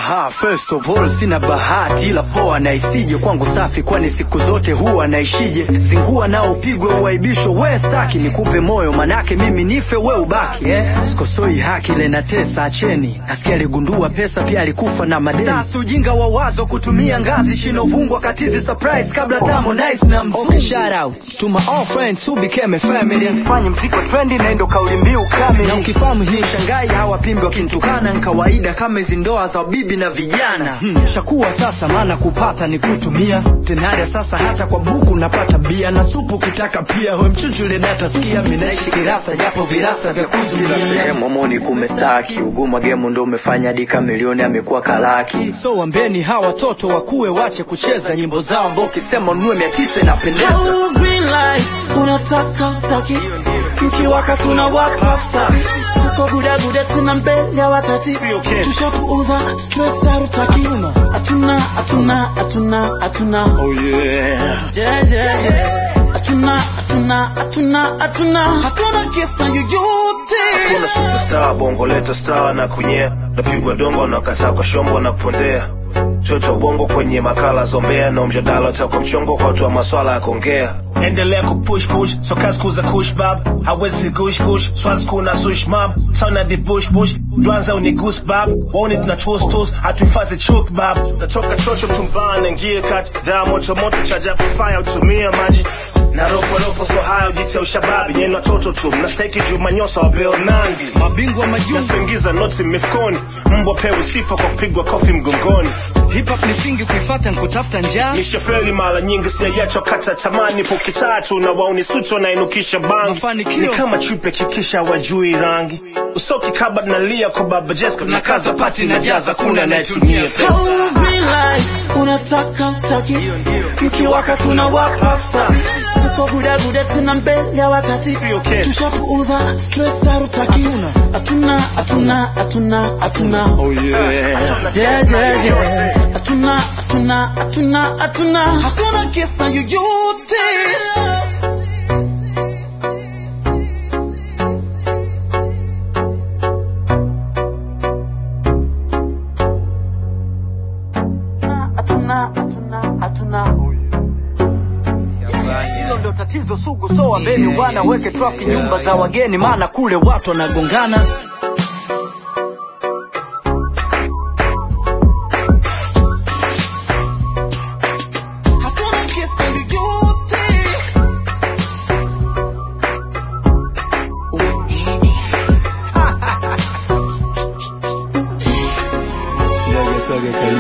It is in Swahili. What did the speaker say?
Aha, first of all sina bahati ila poa na isije kwangu safi, kwani siku zote huwa naishije. Zingua nao upigwe uaibisho, we staki nikupe moyo, manake mimi nife we ubaki eh? Sikosoi haki ile na tesa, acheni. Nasikia aligundua pesa pia alikufa na madeni. Sasa ujinga wa wazo kutumia ngazi shinovungwa katizi surprise kabla tamo nice na mzungu. Okay, shout out to my all friends who became a family. Fanye mziki wa trendi na ndo kauli mbiu kamili. Na ukifahamu hii shangai hawapimbi wakinitukana ni kawaida kama hizi ndoa za bibi na vijana. Hmm. Shakuwa sasa maana kupata ni kutumia. Tenada sasa hata kwa buku napata bia na supu kitaka pia. We mchuchule data sikia mimi naishi kirasa japo virasa vya kuzuia. Sehemu momoni kumestaki uguma gemu ndo umefanya hadi kamilioni amekuwa kalaki. So wambeni hawa watoto wakuwe wache kucheza nyimbo zao ambao ukisema ununue mia tisa inapendeza. Oh, green light, unataka utaki mkiwaka tuna wapafsa tuko gudaguda tena mbele ya wakati tushapuuza stress harutaki hatuna hatuna hatuna hatuna oh yeah yeah yeah yeah hatuna hatuna hatuna hatuna hatuna kiss na yoyote Hakuna superstar bongo leta star na kunyea napigwa dongo na kataa kwa shombo na kupondea choto bongo kwenye makala zombea na mjadala utakwa mchongo kwa watu wa maswala ya kuongea endelea kupush push so kazi kuza kush bab hawezi gush gush swazi kuna sush mab sana di bush bush dwanza uni goose bab waone tuna toast toast hatuhifadhi chuk bab natoka chocho mtumbani ngie kati daa moto moto chaja fire utumia maji na ropo ropo so hayo jitia ushababi nyeni watoto tu mnastahiki juu manyosa wapeo nandi Mabingwa majungu nasoingiza noti mifukoni mbwa pewe sifa kwa kupigwa kofi mgongoni hip hop ni singi kuifata nkutafuta njaa. nishafeli mara nyingi sijayacho kata tamani poki tatu na wauni suti wanainukisha bangi Mafanikio. ni kama chupe kikisha wajui rangi usoki kaba nalia kwa baba Jessica na kaza pati na jaza kuna anayetumia pesa Oh, green light, unataka utaki mkiwaka tuna wapafsa tuko gudaguda tena mbele ya wakati Sio kesi. tushapuuza stress harutaki hatuna hatuna hatuna hatuna oh yeah yeah yeah yeah hatuna hatuna hatuna hatuna hatuna kiss na yoyote hatuna hatuna hatuna oh Hilo ndo tatizo sugu, so wambeni bwana weke trafiki nyumba za wageni, maana kule watu wanagongana. hatuna kiss na yoyote Saga saga kali